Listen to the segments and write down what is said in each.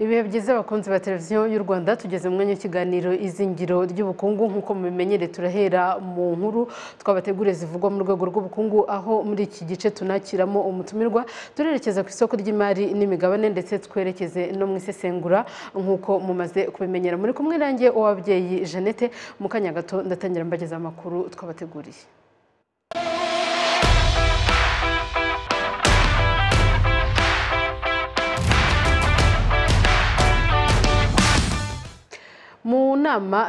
ibihe byiza bakunzi ba televiziyo y'u rwanda tugeze mu mwanya w'ikiganiro izingiro ry'ubukungu nk'uko mubimenyereye turahera mu nkuru twabateguriye zivugwa mu rwego rw'ubukungu aho muri iki gice tunakiramo umutumirwa turerekeza ku isoko ry'imari n'imigabane ndetse twerekeze no mu isesengura nk'uko mumaze kubimenyera muri kumwe nanjye uwabyeyi jeannette mu kanya gato ndatangira mbageza amakuru twabateguriye mu nama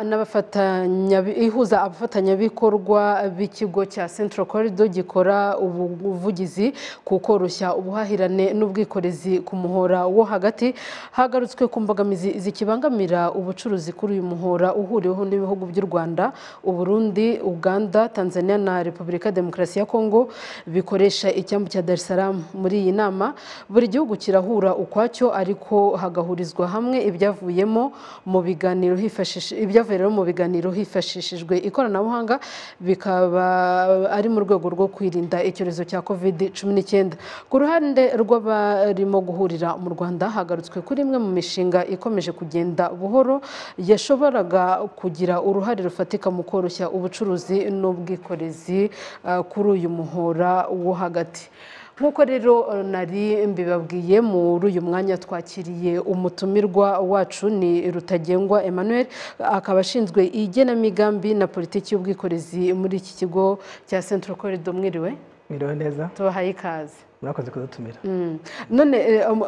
ihuza abafatanyabikorwa b'ikigo cya central corridor gikora ubuvugizi ku koroshya ubuhahirane n'ubwikorezi ku muhora wo hagati hagarutswe ku mbogamizi zikibangamira ubucuruzi kuri uyu muhora uhuriweho n'ibihugu by'u rwanda uburundi uganda tanzania na repubulika demokarasi ya kongo bikoresha icyambu cya dar es salaam muri iyi nama buri gihugu kirahura ukwacyo ariko hagahurizwa hamwe ibyavuyemo mu biganiro ibyavuye rero mu biganiro hifashishijwe ikoranabuhanga bikaba ari mu rwego rwo kwirinda icyorezo cya covid cumi n'icyenda ku ruhande rw'abarimo guhurira mu rwanda hagarutswe kuri imwe mu mishinga ikomeje kugenda buhoro yashoboraga kugira uruhare rufatika mu koroshya ubucuruzi n'ubwikorezi kuri uyu muhora wo hagati nk'uko rero nari mbibabwiye muri uyu mwanya twakiriye umutumirwa wacu ni rutagengwa emmanuel akaba ashinzwe igenamigambi na politiki y'ubwikorezi muri iki kigo cya central corridor mwiriwe mwiriwe neza tubahaye ikaze murakoze kudutumira none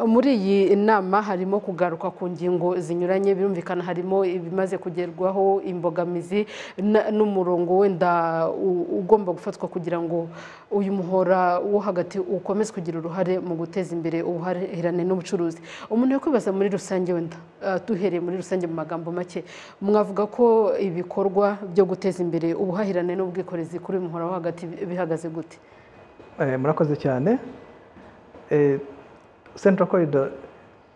muri iyi nama harimo kugaruka ku ngingo zinyuranye birumvikana harimo ibimaze kugerwaho imbogamizi n'umurongo wenda ugomba gufatwa kugira ngo uyu muhora wo hagati ukomeze kugira uruhare mu guteza imbere ubuhahirane n'ubucuruzi umuntu yakwibaza muri rusange wenda duhereye muri rusange mu magambo make mwavuga ko ibikorwa byo guteza imbere ubuhahirane n'ubwikorezi kuri uyu muhora wo hagati bihagaze gute murakoze cyane central corridor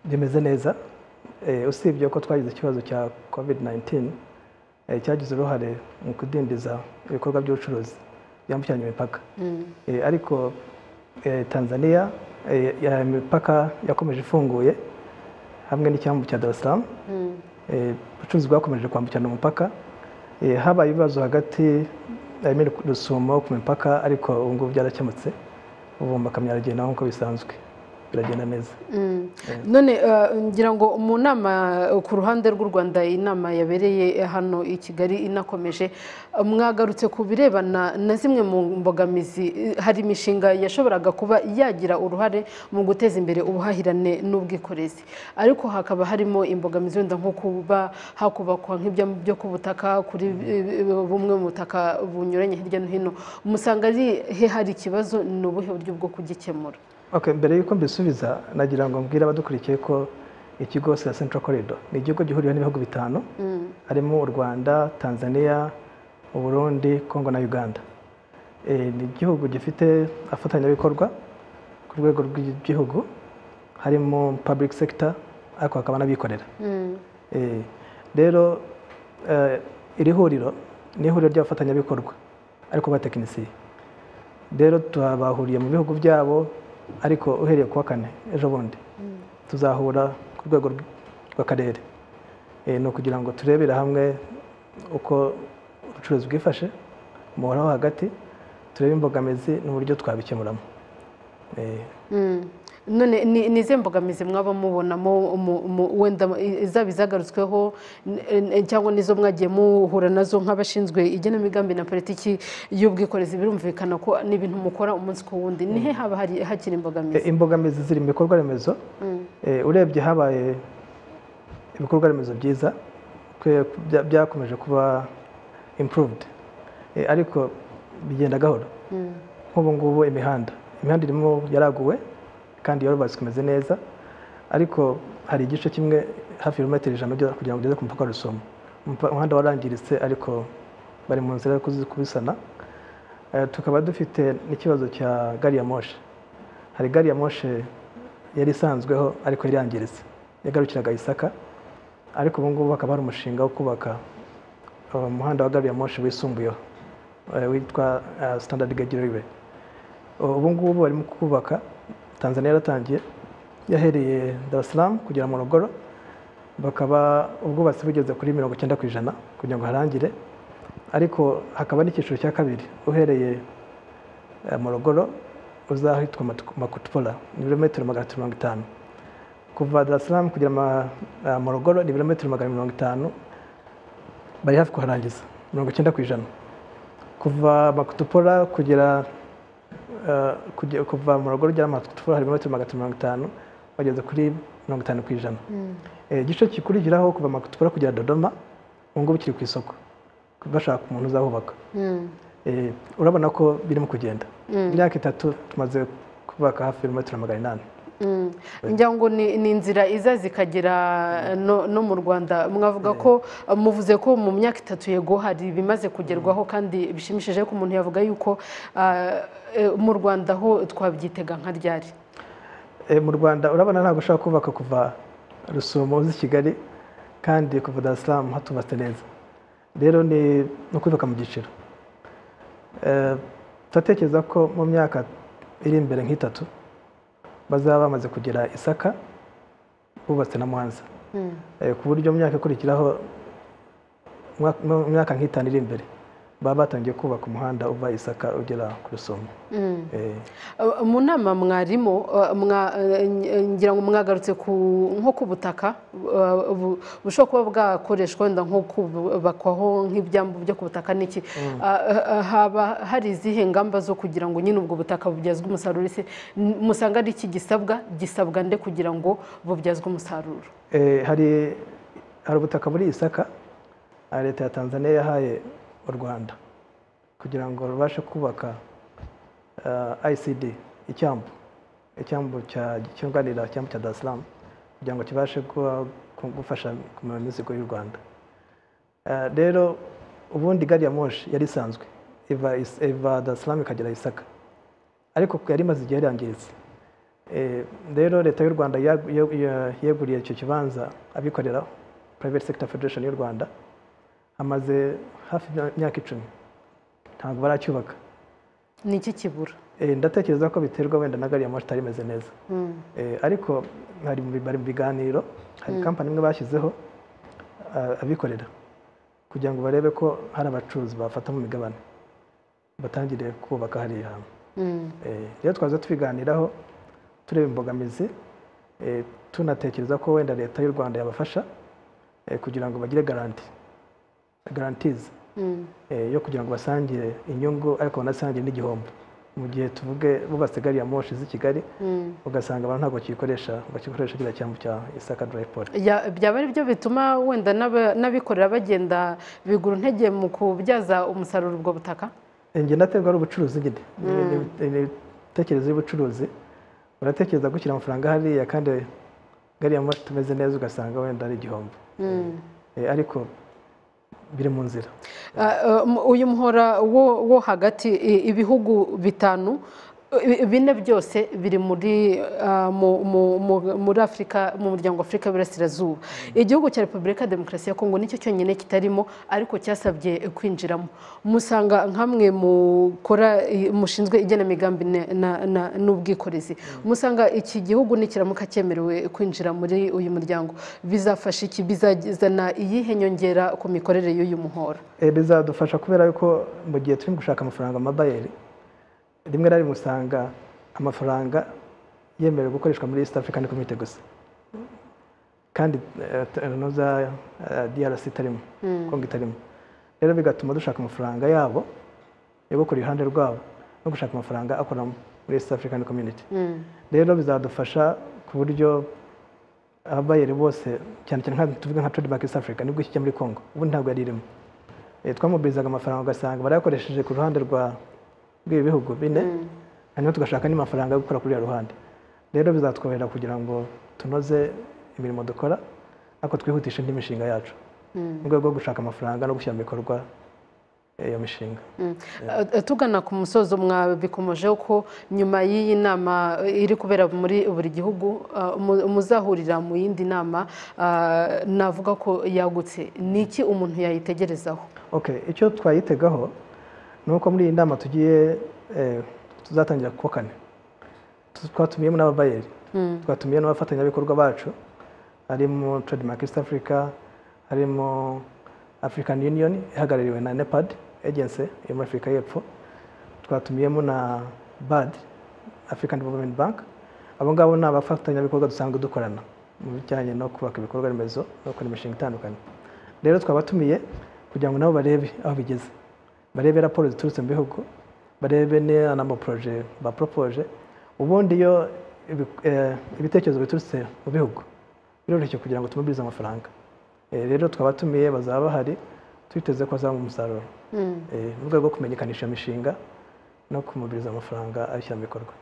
bimeze neza usibye ko twagize ikibazo cya covid 19 cyagize uruhare mu kudindiza ibikorwa by'ubucuruzi byambukiranya imipaka ariko tanzania imipaka yakomeje ifunguye hamwe n'icyambu cya dar es salaam ubucuruzi bwakomeje kwambukirana umupaka habaye ibibazo hagati harimo rusumo ku mipaka ariko ubu ngubu byarakemutse ubu makamyo aragenda nk'uko bisanzwe biragenda neza none ngira ngo mu nama ku ruhande rw'u rwanda iyi nama yabereye hano i kigali inakomeje mwagarutse ku birebana na zimwe mu mbogamizi hari imishinga yashoboraga kuba yagira uruhare mu guteza imbere ubuhahirane n'ubwikorezi ariko hakaba harimo imbogamizi wenda nko kuba hakubakwa nk'ibyambu byo ku butaka kuri bumwe mu butaka bunyuranye hirya no hino musanga ari he hari ikibazo ni ubuhe buryo bwo kugikemura mbere y'uko mbisubiza nagira ngo mbwire abadukurikiye ko ikigo cya central corridor ni igihugu gihuriweho n'ibihugu bitanu harimo u rwanda tanzania uburundi kongo na uganda ni igihugu gifite abafatanyabikorwa ku rwego rw'igihugu harimo public sector ariko hakaba n'abikorera rero iri huriro ni ihuriro ry'abafatanyabikorwa ariko batekinisiye rero tubahuriye mu bihugu byabo ariko uhereye kuwa kane ejo bundi tuzahura ku rwego rw'akarere ni ukugira ngo turebere hamwe uko ubucuruzi bwifashe umuhora wo hagati turebe imbogamizi n'uburyo twabikemuramo none ni izihe mbogamizi mwaba mubonamo wenda izaba izagarutsweho cyangwa n'izo mwagiye muhura nazo nk'abashinzwe igenamigambi na politiki y'ubwikorezi birumvikana ko n'ibintu mukora umunsi ku wundi nihe haba hakiri imbogamizi imbogamizi ziri mu bikorwa remezo urebye habaye ibikorwa remezo byiza byakomeje kuba improved ariko bigenda gahoro nk'ubu ngubu imihanda imihanda irimo yaraguwe kandi yarubatswe imeze neza ariko hari igice kimwe hafi ibirometero ijana kugira ngo ugeze ku mupaka rusumo umuhanda warangiritse ariko bari mu nzira yo kubisana tukaba dufite n'ikibazo cya gari ya moshe hari gari ya moshe yari isanzweho ariko yari yangiritse yagarukiraga isaka ariko ubu ngubu hakaba hari umushinga wo kubaka uh, umuhanda wa gariyamoshi wisumbuyeho eh, witwa uh, standard gauge railway Uh, ubu ngubu barimo kubaka tanzania yaratangiye yahereye dar es salaam kugera mu rugoro bakaba ubwubatsi bugeze kuri mirongo icyenda ku ijana kugira ngo harangire ariko hakaba n'icyiciro cya kabiri uhereye eh, mu rugoro uzahitwa Matu- makutupora ni ibirometero magana atatu mirongo itanu kuva dar es salaam kugera ma- eh, mu rugoro ni ibirometero magana mirongo itanu bari hafi kuharangiza mirongo icyenda ku ijana kuva makutupora kugera eh, kujya- kuva mu rugo rya matufura hari metero magana atatu mirongo itanu bageze kuri mirongo itanu ku ijana Eh, igice gikurikiraho kuva makutupora kugera dodoma ubu ngubu kiri ku isoko bashaka umuntu uzahubaka Mm. Eh, urabona ko birimo kugenda imyaka itatu tumaze kubaka hafi ibirometero magana inani Mm. Njya ngo ni, ni inzira iza zikagera no, no mu Rwanda mwavuga ko muvuze ko mu myaka itatu yego hari ibimaze kugerwaho kandi bishimishije ko umuntu yavuga yuko ah, eh, mu Rwanda ho twabyitega nka ryari Eh, mu rwanda urabona ntabwo ushobora kubaka kuva rusumo uzi kigali kandi kuva dar es salaam hatubatse neza rero ni ni ukubaka mu giciro Eh, turatekereza ko mu myaka iri imbere nk'itatu bazaba bamaze kugera isaka bubatse na muhanza Mm. Eh, ku buryo mu myaka ikurikiraho umwa- mu myaka nk'itanu iri imbere baba batangiye kubaka umuhanda uva isaka ugera ku rusumo Mm. Eh, Uh, mu nama mwarimo uh, mwa- uh, n- ngira ngo mwagarutse ku nko ku butaka uh, bu- bushobora kuba bwakoreshwa wenda nko kubakwaho nk'ibyambu byo ku butaka n'iki Uh, uh, haba hari izihe ngamba zo kugira ngo nyine ubwo butaka bubyazwe umusaruro ese n- musanga ari iki gisabwa gisabwa nde kugira ngo bubyazwe umusaruro Eh, hari hari ubutaka muri isaka ah, leta ya tanzania yahaye u rwanda kugira ngo rubashe kubaka ah, icd icyambu icyambu cya- cyunganira icyambu cya dar es salaam kugira ngo kibashe kuba- ku- gufasha kumenya imizigo y'u rwanda Ah, rero ubundi gari ya moshi yari isanzwe iva is- iva dar es salaam ikagera isaka ariko yari imaze igihe yarangiritse Eh, rero leta y'u rwanda yag- yeg- ya- yeguriye icyo kibanza abikorera private sector federation y'u rwanda hamaze hafi imya- imyaka icumi ntabwo baracyubaka ni iki kibura Eh, ndatekereza ko biterwa wenda na gari ya moshi itari imeze neza Mm. Eh, ariko hari mu bari mu biganiro hari kampani imwe bashyizeho ah, abikorera kugira ngo barebe ko hari abacuruzi bafata mu migabane batangire kubaka hariya hantu Mm. Eh, rero twaza tubiganiraho tureba imbogamizi eh, tunatekereza ko wenda leta y'u rwanda yabafasha eh, kugira ngo bagire garanti garantizi Mm. eh, yo kugira ngo basangire inyungu ariko banasangire n'igihombo mu gihe tuvuge bubatse gari ya moshi z'i kigali Mm. ugasanga abantu ntabwo bakiyikoresha bakikoresha kiriya cyambu cya isaka drayipoli Ya- byaba ari byo bituma wenda n'aba- n'abikorera bagenda bigura intege mu kubyaza umusaruro ubwo butaka njye ndaterwa ari ubucuruzi nyine Ni- ni- ni imitekerereze y'ubucuruzi uratekereza gushyira amafaranga hariya kandi gari ya moshi tumeze neza ugasanga wenda ari igihombo Eh, ariko biri mu nzira Ah, um, uyu muhora wo wo hagati i- ibihugu bitanu i- bine byose biri muri ah, mu- mu- mu- muri afurika mu muryango wa afurika y'uburasirazuba igihugu cya repubulika ya demokarasi ya kongo nicyo cyonyine kitarimo ariko cyasabye kwinjiramo musanga nkamwe mukora i- mushinzwe igenamigambi ne- na- na- n'ubwikorezi musanga iki gihugu nikiramuka cyemerewe kwinjira muri uyu muryango bizafasha iki bizazana iyihe nyongera ku mikorere y'uyu muhora Eh, bizadufasha kubera yuko mu gihe turi gushaka amafaranga mu mabayeri rimwe na rimwe usanga amafaranga yemerewe gukoreshwa muri east african community gusa kandi eh, t- eh, noza eh, drc itarimo kongo itarimo rero bigatuma dushaka amafaranga yabo yo gukora iruhande rwabo no gushaka amafaranga akora muri east african community rero bizadufasha ku buryo ababayeri bose cyane cyane nka tuvuga nka Trade Bank East Africa nibwo kijya muri Congo ubu ntabwo yari irimo Eh, twamubirizaga amafaranga ugasanga barayakoresheje ku ruhande rwa rw'ibi bihugu bine hanyuma tugashaka n'amafaranga yo gukora kuri ya ruhande rero bizatworohera kugira ngo tunoze imirimo dukora ariko twihutishe indi mishinga yacu mu rwego rwo gushaka amafaranga no gushyira mu bikorwa iyo mishinga tugana ku musozo mwabikomojeho ko nyuma y'iyi nama iri kubera muri buri gihugu ah, mu- muzahurira mu yindi nama ah, navuga ko yagutse ni iki umuntu yayitegerezaho ok icyo twayitegaho ni uko muri iyi nama tugiye eh, tuzatangira kuwa kane Tu- twatumiyemo n'ababayeri twatumiye n'abafatanyabikorwa bacu harimo trademark east africa harimo african union ihagarariwe na nepad agency yo muri afurika y'epfo twatumiyemo na bad african development bank abo ngabo ni abafatanyabikorwa dusanzwe dukorana mu bijyanye no kubaka ibikorwa remezo no gukora imishinga itandukanye rero twabatumiye kugira ngo nabo barebe aho bigeze barebe raporo ziturutse mu bihugu barebe ne- n'amaporoje baporopoje ubundi iyo ibi- eh, ibitekerezo biturutse mu bihugu biroroshye kugira ngo tumubirize amafaranga Eh, rero twabatumiye bazaba bahari twiteze ko hazaba umusaruro Eh, mu rwego rwo kumenyekanisha iyo mishinga no kumubiriza amafaranga ayishyira mu bikorwa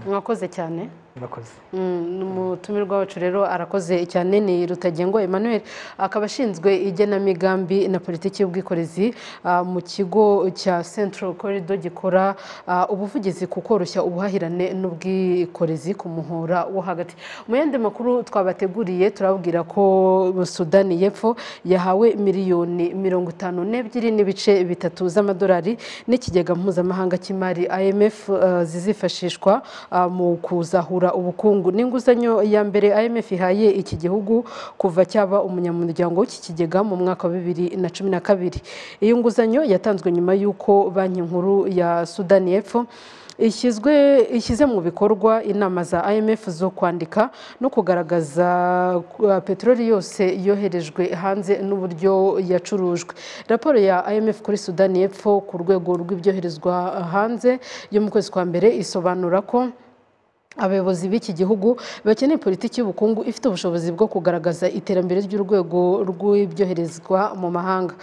mwakoze cyane murakoze Mm, umutumirwa wacu rero arakoze cyane ni rutagengwa emmanuel akaba ashinzwe igenamigambi na politiki y'ubwikorezi ah, mu kigo cya central corridor gikora ah, ubuvugizi ku koroshya ubuhahirane n'ubwikorezi ku muhora wo hagati mu yandi makuru twabateguriye turababwira ko sudani y'epfo yahawe miliyoni mirongo itanu n'ebyiri n'ibice bitatu z'amadolari n'ikigega mpuzamahanga cy'imari imf eh, zizifashishwa ah, mu kuzahura ubukungu n'inguzanyo ya mbere imf ihaye iki gihugu kuva cyaba umunyamuryango w'iki kigega mu mwaka wa bibiri na cumi na kabiri iyi nguzanyo yatanzwe nyuma y'uko banki nkuru ya sudani y'epfo ishyizwe ishyize mu bikorwa inama za imf zo kwandika no kugaragaza uh, peteroli yose yoherejwe hanze n'uburyo yacurujwe raporo ya imf kuri sudani y'epfo ku rwego rw'ibyoherezwa hanze yo mu kwezi kwa mbere isobanura ko abayobozi b'iki gihugu bakeneye politiki y'ubukungu ifite ubushobozi bwo kugaragaza iterambere ry'urwego rw'ibyoherezwa mu mahanga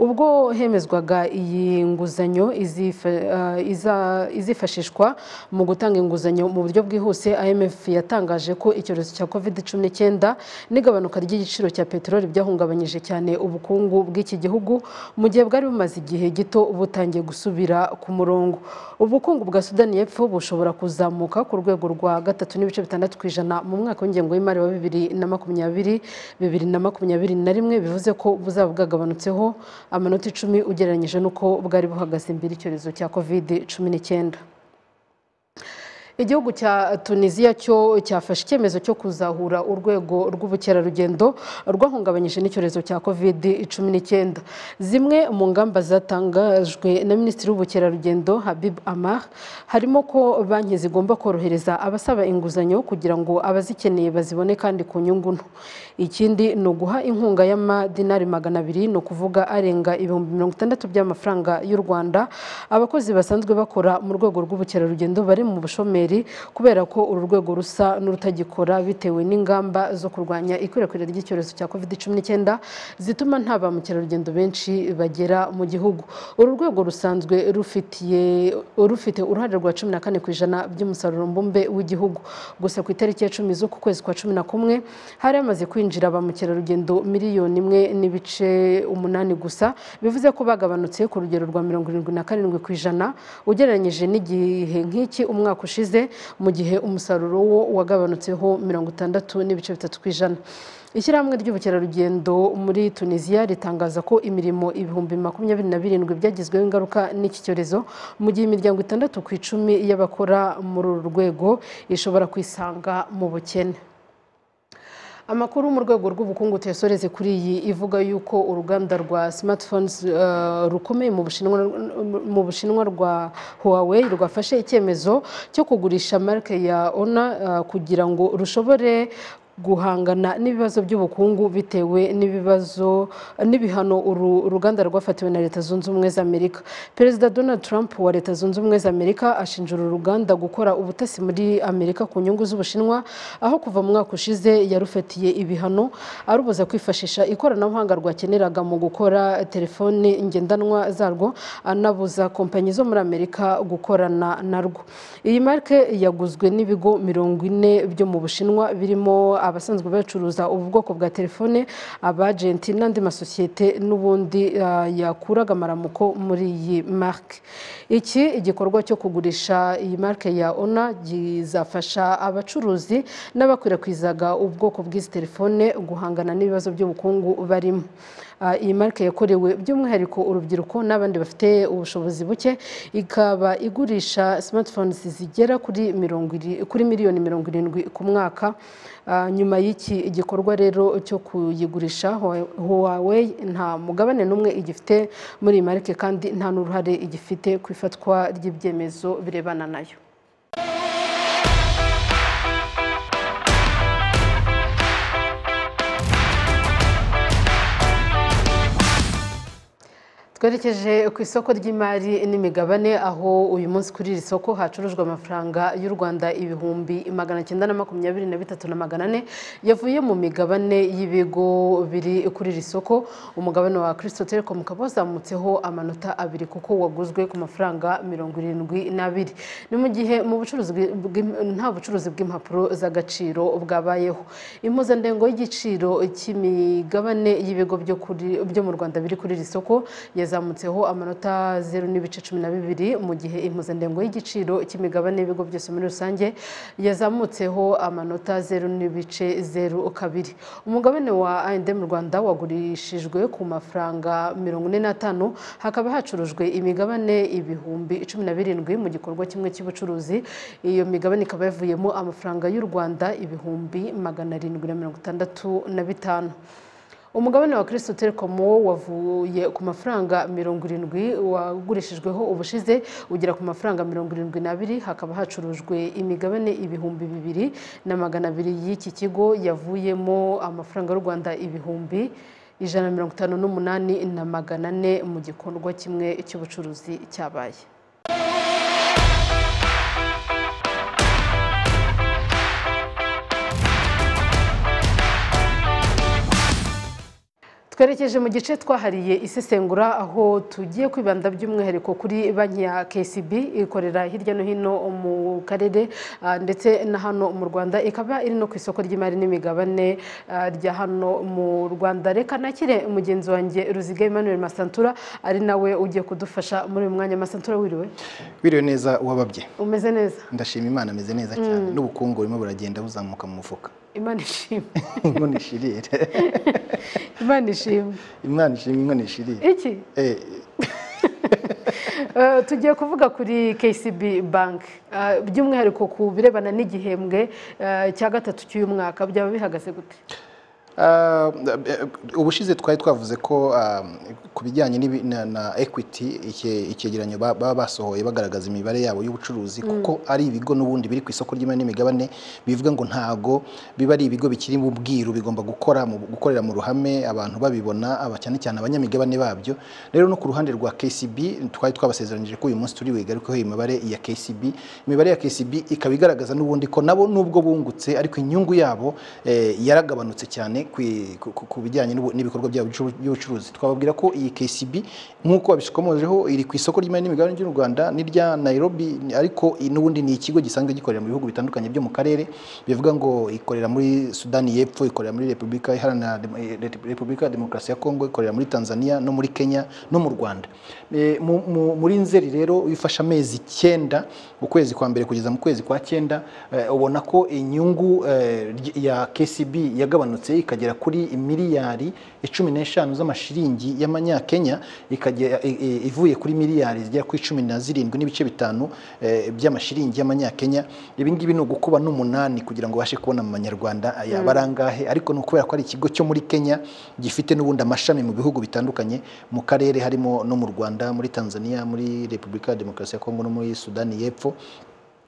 ubwo hemezwaga iyi nguzanyo izifa- eh, iza- izifashishwa mu gutanga inguzanyo mu buryo bwihuse imf yatangaje ko icyorezo cya covid cumi n'icyenda n'igabanuka ry'igiciro cya peteroli byahungabanyije cyane ubukungu bw'iki gihugu mu gihe bwari bumaze igihe gito butangiye gusubira ku murongo ubukungu bwa sudani y'epfo bushobora kuzamuka ku rwego rwa gatatu n'ibice bitandatu ku ijana mu mwaka w'ingengo y'imari wa bibiri na makumyabiri bibiri na makumyabiri na rimwe bivuze ko buzaba bwagabanutseho amanota icumi ugereranyije n'uko bwari buhagaze mbere icyorezo cya covid cumi n'icyenda igihugu cya tunisiya cyo cyafashe icyemezo cyo kuzahura urwego rw'ubukerarugendo rwahungabanyije n'icyorezo cya covid cumi n'icyenda zimwe mu ngamba zatangajwe na minisitiri w'ubukerarugendo habib amar harimo ko banki zigomba korohereza abasaba inguzanyo kugira ngo abazikeneye bazibone kandi ku nyungu nto ikindi ni uguha inkunga y'amadinari magana abiri ni ukuvuga arenga ibihumbi mirongo itandatu by'amafaranga y'u rwanda abakozi basanzwe bakora mu rwego rw'ubukerarugendo bari mu bushomeri kubera ko uru rwego rusa n'urutagikora bitewe n'ingamba zo kurwanya ikwirakwira ry'icyorezo cya covid cumi n'icyenda zituma nta ba mukerarugendo benshi bagera mu gihugu uru rwego rusanzwe rufitiye rufite uruhare rwa cumi na kane ku ijana by'umusaruro mbumbe w'igihugu gusa ku itariki ya cumi z'uku kwezi kwa cumi na kumwe hari hamaze kwinjira ba mukerarugendo miliyoni imwe n'ibice umunani gusa bivuze ko bagabanutse ku rugero rwa mirongo irindwi na karindwi ku ijana ugereranyije n'igihe nk'iki umwaka ushize mu gihe umusaruro wo wagabanutseho mirongo itandatu n'ibice bitatu ku ijana ishyirahamwe ry'ubukerarugendo muri tunisiya ritangaza ko imirimo ibihumbi makumyabiri na birindwi byagizweho ingaruka n'iki cyorezo mu gihe imiryango itandatu ku icumi y'abakora muri uru rwego ishobora kwisanga mu bukene amakuru mu rwego rw'ubukungu tuyasoreze kuri iyi ivuga yuko uruganda rwa smartphones eh, rukomeye mu bushinwa mu bushinwa rwa Huawei rwafashe icyemezo cyo kugurisha marike ya Honor eh, kugira ngo rushobore guhangana n'ibibazo by'ubukungu bitewe n'ibibazo n'ibihano uru ruganda rwafatiwe na leta zunze ubumwe za amerika perezida donald trump wa leta zunze ubumwe za amerika ashinja uru ruganda gukora ubutasi muri amerika ku nyungu z'ubushinwa aho kuva mu mwaka ushize yarufatiye ibihano arubuza kwifashisha ikoranabuhanga rwakeneraga mu gukora telefoni ngendanwa zarwo anabuza kompanyi zo muri amerika gukorana narwo iyi marike yaguzwe n'ibigo mirongo ine byo mu bushinwa birimo abasanzwe bacuruza ubu bwoko bwa telefone abajenti n'andi masosiyete n'ubundi ah, yakuraga amaramuko muri iyi marike iki igikorwa cyo kugurisha iyi marike ya ona gizafasha abacuruzi n'abakwirakwizaga ubwoko bw'izi telefone guhangana n'ibibazo by'ubukungu barimo Ah, iyi marike yakorewe by'umwihariko urubyiruko n'abandi bafite ubushobozi buke ikaba igurisha smartphones zigera kuri mirongo iri- kuri miliyoni mirongo irindwi ku mwaka Ah, nyuma y'iki gikorwa rero cyo kuyigurisha Huawei- Huawei nta mugabane n'umwe igifite muri iyi marike kandi nta n'uruhare igifite ku ifatwa ry'ibyemezo birebana nayo twerekeje ku isoko ry'imari n'imigabane aho uyu munsi kuri iri soko hacurujwe amafaranga y'u rwanda ibihumbi magana cyenda na makumyabiri na bitatu na magana ane yavuye mu migabane y'ibigo biri kuri iri soko umugabane wa kirisito telekomu ukaba wazamutseho amanota abiri kuko waguzwe ku mafaranga mirongo irindwi n'abiri ni mu gihe mu bucuruzi bwi- bw'im- nta bucuruzi bw'impapuro z'agaciro bwabayeho impuzandengo y'igiciro cy'imigabane y'ibigo byo kuri- byo mu rwanda biri kuri iri soko yazamutseho amanota zeru n'ibice cumi na bibiri mu gihe impuzandengo y'igiciro cy'imigabane y'ibigo byose muri rusange yazamutseho amanota zeru n'ibice zeru kabiri umugabane wa ayende mu rwanda wagurishijwe ku mafaranga mirongo ine n'atanu hakaba hacurujwe imigabane ibihumbi cumi na birindwi mu gikorwa kimwe cy'ubucuruzi iyo migabane ikaba yavuyemo amafaranga y'u rwanda ibihumbi magana arindwi na mirongo itandatu na bitanu umugabane wa kirisito telekomu wo wavuye ku mafaranga mirongo irindwi wagurishijweho ubushize ugera ku mafaranga mirongo irindwi n'abiri hakaba hacurujwe imigabane ibihumbi bibiri na magana abiri y'iki kigo yavuyemo amafaranga y'u rwanda ibihumbi ijana na mirongo itanu n'umunani na magana ane mu gikorwa kimwe cy'ubucuruzi cyabaye twerekeje mu gice twahariye isesengura aho tugiye kwibanda by'umwihariko kuri banki ya KCB ikorera hirya no hino mu karere ah, ndetse na hano mu Rwanda ikaba iri no ku isoko ry'imari n'imigabane ah, rya hano mu Rwanda reka nakire mugenzi wanjye Ruziga Emmanuel Masantura ari nawe ugiye kudufasha muri uyu mwanya Masantura wiriwe biriwe neza uwababye umeze neza ndashima imana ameze neza cyane n'ubukungu burimo buragenda buzamuka mu mufuka Imana ishimwe inkono ishirire Imana ishimwe imana ishima inkono ishirire iki Eh, Eh, tugiye kuvuga kuri KCB bank Eh, by'umwihariko ku birebana n'igihembwe eh, cya gatatu cy'uyu mwaka byaba bihagaze gute ah, eh, ubushize twari twavuze ko ah, ku bijyanye n'ibi- na- na equity icye- icyegeranyo ba- baba basohoye bagaragaza imibare yabo y'ubucuruzi kuko ari ibigo n'ubundi biri ku isoko ry'imari n'imigabane bivuga ngo ntago biba ari ibigo bikiri mu bwiru bigomba gukora mu gukorera mu ruhame abantu babibona aba cyane cyane abanyamigabane babyo rero no ku ruhande rwa KCB twari twabasezeranyije ko uyu munsi turi buyigarukeho imibare ya KCB imibare ya KCB ikaba igaragaza n'ubundi ko nabo nubwo bungutse ariko inyungu yabo eh, yaragabanutse cyane ku i- ku- ku- ku bijyanye n'ubu- n'ibikorwa byabo by'ubu- by'ubucuruzi twababwira ko iyi KCB nk'uko babishikomojeho iri ku isoko ry'imari n'imigabane ry'u Rwanda n'irya Nairobi ariko i- n'ubundi ni ikigo gisanzwe gikorera mu bihugu bitandukanye byo mu karere bivuga ngo ikorera muri Sudani y'Epfo ikorera muri Repubulika Iharanira Dem- eh, Rep- Repubulika ya Demokarasi ya Kongo ikorera muri Tanzania no muri Kenya no mu Rwanda Eh, mu- mu- muri Nzeri rero ifashe amezi icyenda ukwezi kwa mbere kugeza mu kwezi kwa cyenda eh, ubona ko inyungu eh, ry- ya KCB yagabanutse ikagera kuri miliyari cumi n'eshanu z'amashiringi y'amanyakenya ikagera- i- i- ivuye kuri miliyari zigera kuri cumi na zirindwi n'ibice bitanu eh, by'amashiringi y'amanyakenya ibi ngibi ni ugukuba n'umunani kugira ngo ubashe kubona mu manyarwanda yaba ari angahe ariko ni ukubera ko ari ikigo cyo muri kenya gifite n'ubundi amashami mu bihugu bitandukanye mu karere harimo no mu rwanda muri tanzania muri repubulika ya demokarasi ya kongo no muri sudani y'epfo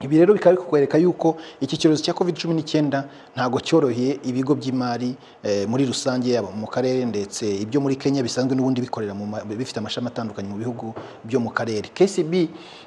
ibi rero bikaba bikwereka yuko iki cyorezo cya covid cumi n'icyenda ntabwo cyoroheye ibigo by'imari eh, muri rusange yaba mu karere ndetse ibyo muri kenya bisanzwe n'ubundi bikorera mu ma- bifite amashami atandukanye mu bihugu byo mu karere kcb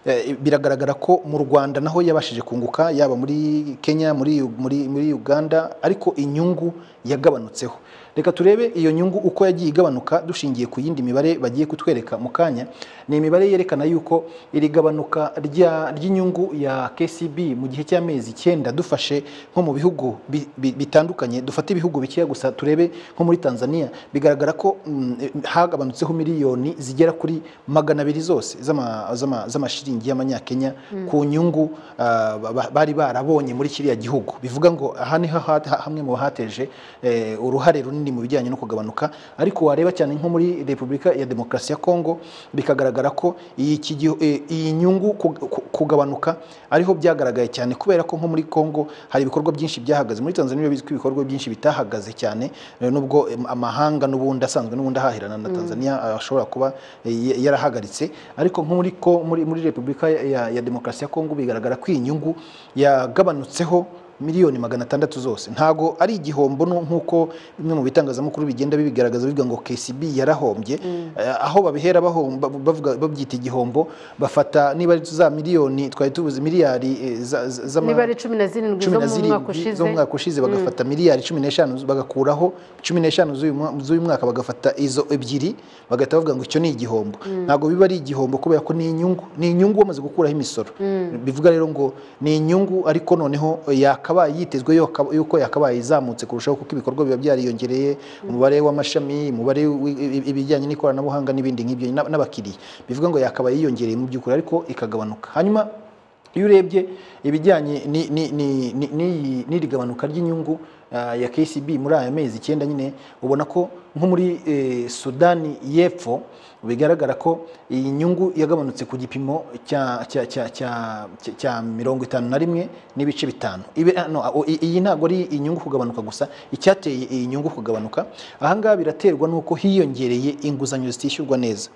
eh, biragaragara ko mu rwanda naho yabashije kunguka yaba muri kenya muri, muri, muri uganda ariko inyungu yagabanutseho reka turebe iyo nyungu uko yagiye igabanuka dushingiye ku yindi mibare bagiye kutwereka mu kanya ni imibare yerekana yuko iri gabanuka rya- ry'inyungu ya KCB mu gihe cy'amezi icyenda dufashe nko mu bihugu bi- bi- bitandukanye dufate ibihugu bikeya gusa turebe nko muri Tanzania bigaragara ko mm, hagabanutseho miliyoni zigera kuri magana abiri zose z'ama- z'ama- z'amashiringi y'amanyakenya ku nyungu ah, ba- ba- bari barabonye muri kiriya gihugu bivuga ngo aha niho ha- ha- hamwe mu bahateje eh, uruhare runini mu bijyanye no kugabanuka ariko wareba cyane nko muri repubulika ya demokarasi ya kongo bikagaragara ko iyi iki gihu- eh, iyi nyungu ku- ku- kugabanuka ariho byagaragaye cyane kubera ko nko muri kongo hari ibikorwa byinshi byahagaze muri tanzania bizwi ko ibikorwa byinshi bitahagaze cyane eh, nubwo em, amahanga n'ubundi asanzwe n'ubundi ahahirana na tanzania eh, ashobora kuba eh, ya- yarahagaritse ariko nko muri ko- muri- muri repubulika ya- ya ya demokarasi ya kongo bigaragara ko iyi nyungu yagabanutseho miliyoni magana atandatu zose ntago ari igihombo no- nk'uko bimwe mu bitangazamakuru bigenda bibigaragaza bivuga ngo KCB yarahombye Eh, aho babihera bahomba bavuga babyita igihombo bafata niba ari za miliyoni twari tubuze miliyari eh, za- za- zama- niba ari cumi na zirindwi zo cumi na mu mwaka zirindwi ushize zo mu mwaka ushize bagafata miliyari cumi n'eshanu bagakuraho cumi n'eshanu z'uyu mwa- z'uyu mwaka bagafata izo ebyiri bagahita bavuga ngo icyo ni igihombo ntabwo biba ari igihombo kubera ko ni inyungu ni inyungu bamaze gukuraho imisoro bivuga rero ngo ni inyungu ariko noneho yakabaye yitezwe yuko- yuko yakabaye izamutse kurushaho kuko ibikorwa biba byariyongereye umubare w'amashami umubare w'i- ibijyanye n'ikoranabuhanga n'ibindi nk'ibyo n'a- n'abakiriya bivuga ngo yakabaye yiyongereye mu by'ukuri ariko ikagabanuka hanyuma iyo urebye ibijyanye ni- ni- ni- ni- n'iyi- n'iri gabanuka ry'inyungu ah, ya KCB muri aya mezi icyenda nyine ubona ko nko muri eh, Sudani y'Epfo bigaragara ko iyi nyungu yagabanutse ku gipimo cya cya cya cya- cya- cya mirongo itanu na rimwe n'ibice bitanu Ibe- ah, no, ah, i- iyi ntabwo ari inyungu kugabanuka gusa icyateye iyi nyungu kugabanuka ahangaha biraterwa n'uko hiyongereye inguzanyo zitishyurwa neza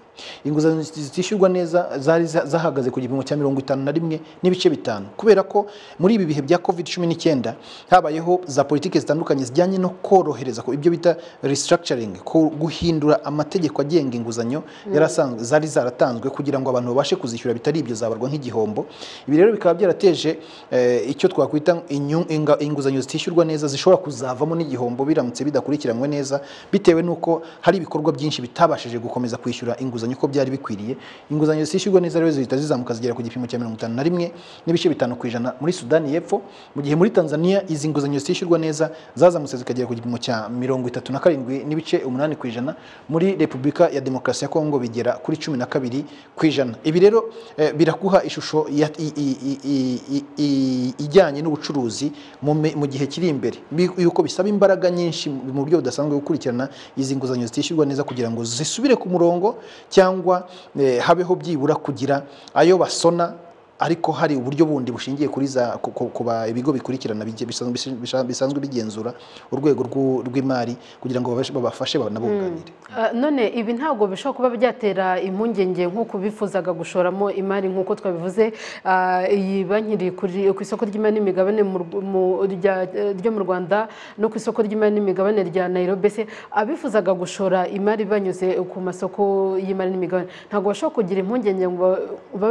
inguzanyo zitishyurwa neza zari za- zahagaze ku gipimo cya mirongo itanu na rimwe n'ibice bitanu kubera ko muri ibi bihe bya covid cumi n'icyenda habayeho za politiki zitandukanye zijyanye no korohereza ku- ibyo bita restructuring ku- guhindura amategeko agenga inguzanyo yari asanzwe- zari zaratanzwe kugira ngo abantu babashe kuzishyura bitari ibyo zabarwa nk'igihombo ibi rero bikaba byarateje eh, icyo twakwita inyu- inga- inguzanyo zitishyurwa neza zishobora kuzavamo n'igihombo biramutse bidakurikiranywe neza bitewe n'uko hari ibikorwa byinshi bitabashije gukomeza kwishyura inguzanyo uko byari bikwiriye inguzanyo zishyurwa neza rero zihita zizamuka zigera ku gipimo cya mirongo itanu na rimwe n'ibice bitanu ku ijana muri sudani y'epfo mu gihe muri tanzania izi nguzanyo zishyurwa neza zazamutse zikagera ku gipimo cya mirongo itatu na karindwi n'ibice umunani ku ijana muri repubulika ya demokarasi ya kongo bigera kuri cumi na kabiri ku ijana ibi rero eh, biraguha ishusho ya- i- i- i- i- i- i- ijyanye n'ubucuruzi mu me- mu gihe kiri imbere Bi- yuko bisaba imbaraga nyinshi mu mu buryo budasanzwe gukurikirana izi nguzanyo zitishyurwa neza kugira ngo zisubire ku murongo cyangwa eh, habeho byibura kugira ayo basona ariko hari uburyo bundi bushingiye kuri za ku- ku- kuba ibigo bikurikirana bijye- bisanzwe bisha- bisanzwe bigenzura urwego rw'u- rw'imari kugira ngo babashe- babafashe banabunganire Ah, none ibi ntabwo bishobora kuba byatera impungenge nk'uko bifuzaga gushoramo imari nk'uko twabivuze Ah, iyi banki iri kuri- ku isoko ry'imari n'imigabane mu Rw- mu- rya- eh, ryo mu rwanda no ku isoko ry'imari n'imigabane rya nairobi se abifuzaga gushora imari banyuze ku masoko y'imari n'imigabane ntabwo bashobora kugira impungenge ngo ba-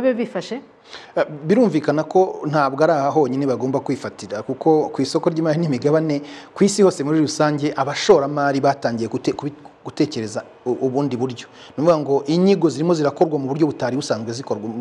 babe bifashe Eh, birumvikana ko ntabwo ari aha honyine bagomba kwifatira kuko ku isoko ry'imari n'imigabane ku isi hose muri rusange abashoramari batangiye gute- kubi- gutekereza u- ubundi buryo ni ukuvuga ngo inyigo zirimo zirakorwa mu buryo butari busanzwe zikorwa-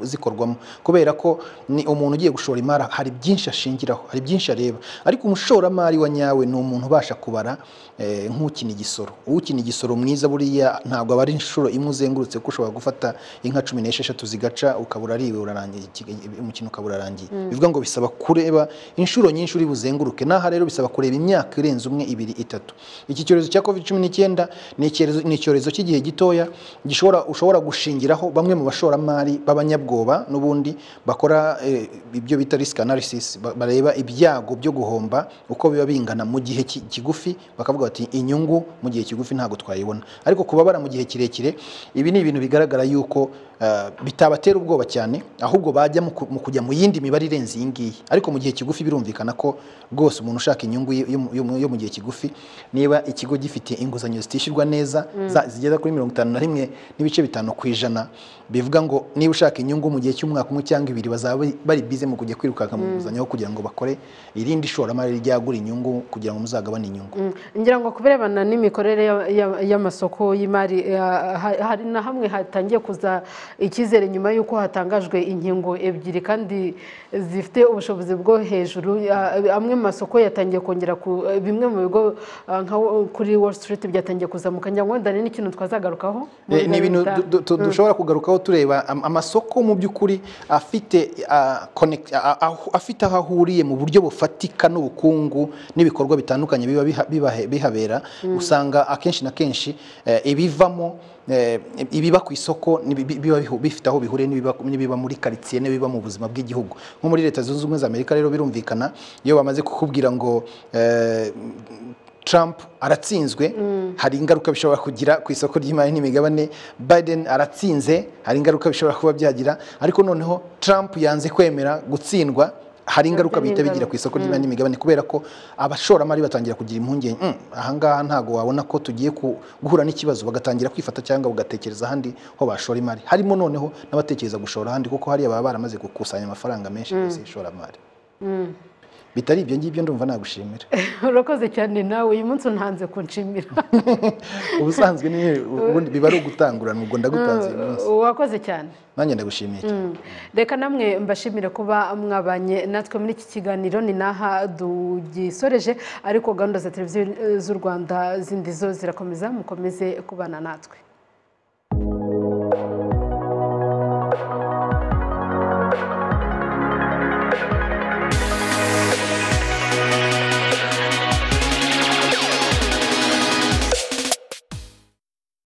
zikorwamo kubera ko ni umuntu ugiye gushora imari hari byinshi ashingiraho hari byinshi areba ariko umushoramari wa nyawe ni umuntu ubasha kubara eh, nk'ukina igisoro ukina igisoro mwiza buriya ntabwo aba ari inshuro imwe uzengurutse ko ushobora gufata inka cumi n'esheshatu zigaca ukabura ariwe urarangiye iki- umukino ukaba urarangiye bivuga ngo bisaba kureba inshuro nyinshi uri buzenguruke n'aha rero bisaba kureba imyaka irenze umwe ibiri itatu iki cyorezo cya covid cumi n'icyenda ni icyorezo- ni icyorezo cy'igihe gitoya gishobora ushobora gushingiraho bamwe mu bashoramari b'abanyabwoba n'ubundi bakora eh, ibyo bita risk analysis ba- bareba ibyago byo guhomba uko biba bingana mu gihe ki- kigufi bakavuga bati inyungu mu gihe kigufi ntabwo twayibona ariko kubabara mu gihe kirekire ibi ni ibintu bigaragara yuko eh, bitabatera ubwoba cyane ahubwo bajya mu ku- mu kujya mu yindi mibare irenze iyi ngiyi ariko mu gihe kigufi birumvikana ko rwose umuntu ushaka inyungu yo- yo mu- yo mu gihe kigufi niba ikigo gifite inguzanyo zitishyurwa zishyurwa neza za- zigera kuri mirongo itanu na rimwe n'ibice bitanu ku ijana bivuga ngo niba ushaka inyungu mu gihe cy'umwaka umwe cyangwa ibiri bazaba bari- bari bize mu kujya kwirukanka mu nguzanyo kugira ngo bakore irindi ishoramari ryagura inyungu kugira ngo muzagabane inyungu ngira ngo ku birebana n'imikorere ya- ya- y'amasoko y'imari eh, ha- hari na hamwe hatangiye kuza icyizere nyuma y'uko hatangajwe inkingo ebyiri kandi zifite ubushobozi bwo hejuru eh, amwe mu masoko yatangiye kongera ku eh, bimwe mu bigo eh, nka wo- kuri Wall Street byatangiye kuzamuka ngira ngo wenda ni n'ikintu twazagarukaho mu Eh, biganiro ni ibintu bitaha. du- du- dushobora kugarukaho tureba am- amasoko mu by'ukuri afite ah, connect- ah, ah, aho- afite aho ahuriye mu buryo bufatika n'ubukungu n'ibikorwa bitandukanye biba biha- bibahe- bihabera usanga akenshi na kenshi eh, ibivamo eh, ibiba ku isoko nibi- bi- biba bihu- bifite aho bihuriye n'ibiba n'ibiba muri karitsiye n'ibiba mu buzima bw'igihugu nko muri leta zunze ubumwe za amerika rero birumvikana iyo bamaze kukubwira ngo eh, Trump aratsinzwe hari ingaruka bishobora kugira ku isoko ry'imari n'imigabane Biden aratsinze hari ingaruka bishobora kuba byagira ariko noneho Trump yanze kwemera gutsindwa hari ingaruka bihita bigira ku isoko ry'imari n'imigabane kubera ko abashoramari batangira kugira impungenge "Mm, ahangaha ntabwo wabona ko tugiye ku- guhura n'ikibazo bagatangira kwifata cyangwa bagatekereza ahandi ho bashora imari harimo noneho n'abatekereza gushora ahandi kuko hariya baba baramaze gukusanya amafaranga menshi ku isi y'ishoramari bitari ibyo ngibyo ndumva nagushimira urakoze cyane nawe uyu munsi untanze kunshimira ubusanzwe ni ubundi biba ari ugutangurana ubwo ndagutanze uyu munsi wakoze cyane nanjye ndagushimiye cyane reka namwe mbashimire kuba mwabanye natwe muri iki kiganiro ni n'aha dugisoreje ariko gahunda za televiziyo eh, z'u rwanda zindi zo zirakomeza mukomeze kubana natwe